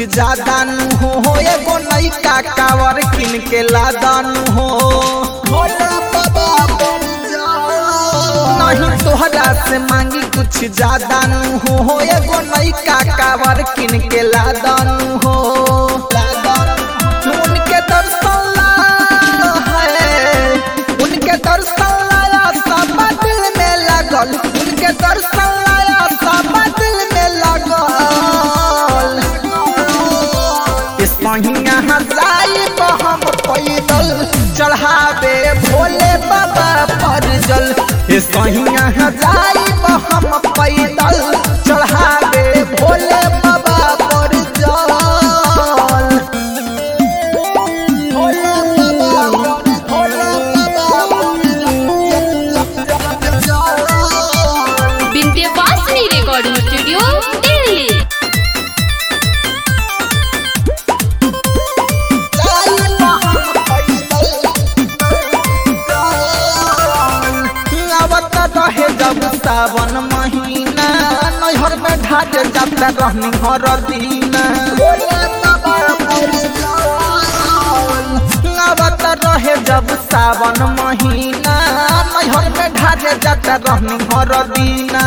ज्यादा नु हो हो एगो नैका कावर किन के लादानु हो भोला बाबा बन जा। नहीं तोहरा से मांगी कुछ ज्यादा नु हो हो एगो नैका कावर किन के लादानु हो उनके दर्शन ला है उनके दर्शन लाया सब दिल में लगल उनके दर्शन लाया सब दिल में लगल इस महिना हजाई हम पैदल चढ़ावे भोले बाबा पर जल इस महिना हजाई हम पैदल चढ़ावे भोले बाबा पर जल भोले बाबा भोले बाबा जल विंध्यवासिनी रिकॉर्डिंग स्टूडियो दिल्ली आवत रहे जब सावन महीना नैहर में ढाट जाता रहनी हर दीना आवत रहे जब सावन महीना नैहर में ढाट जाता रहनी हर दीना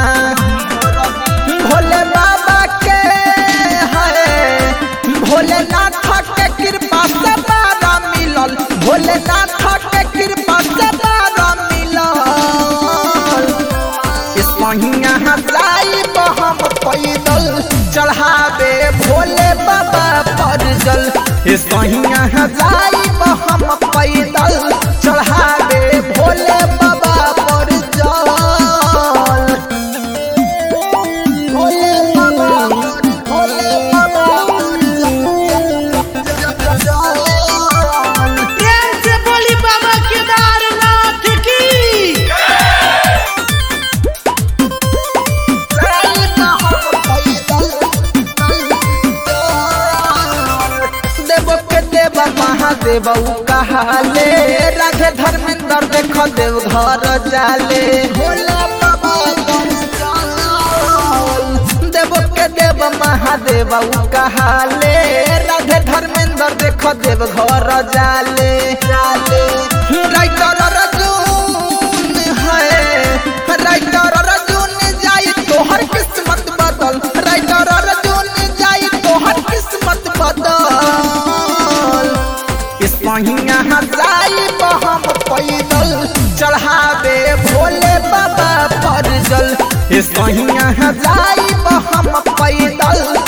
भोले बाबा के है भोलेनाथ के कृपा से बारा मिलल भोलेनाथ के कृपा से बारा मिलल इस महीना हजाई हम पैदल चढ़ावे भोले बाबा पर जल इस महीना हजाई हम पैदल चढ़ावे भोले बाबा पर जल भोले बाबा भोले बाबा जल प्रेम से बोली बाबा केदारनाथ की देव के देव महादेव कहाले राधे धर्मेंद्र देख देव घर जाले भोला बाबा देव के देव महादेव कहाले राधे धर्मेंद्र देख देव घर जाले जाले राइटर अर्जुन है राइटर अर्जुन जाई तोहर किस्मत बदल राइटर अर्जुन जाई तोहर किस्मत बदल इस महीना हजाई हम पैदल चढ़ावे भोले बाबा पर जल इस महीना हजाई हम पैदल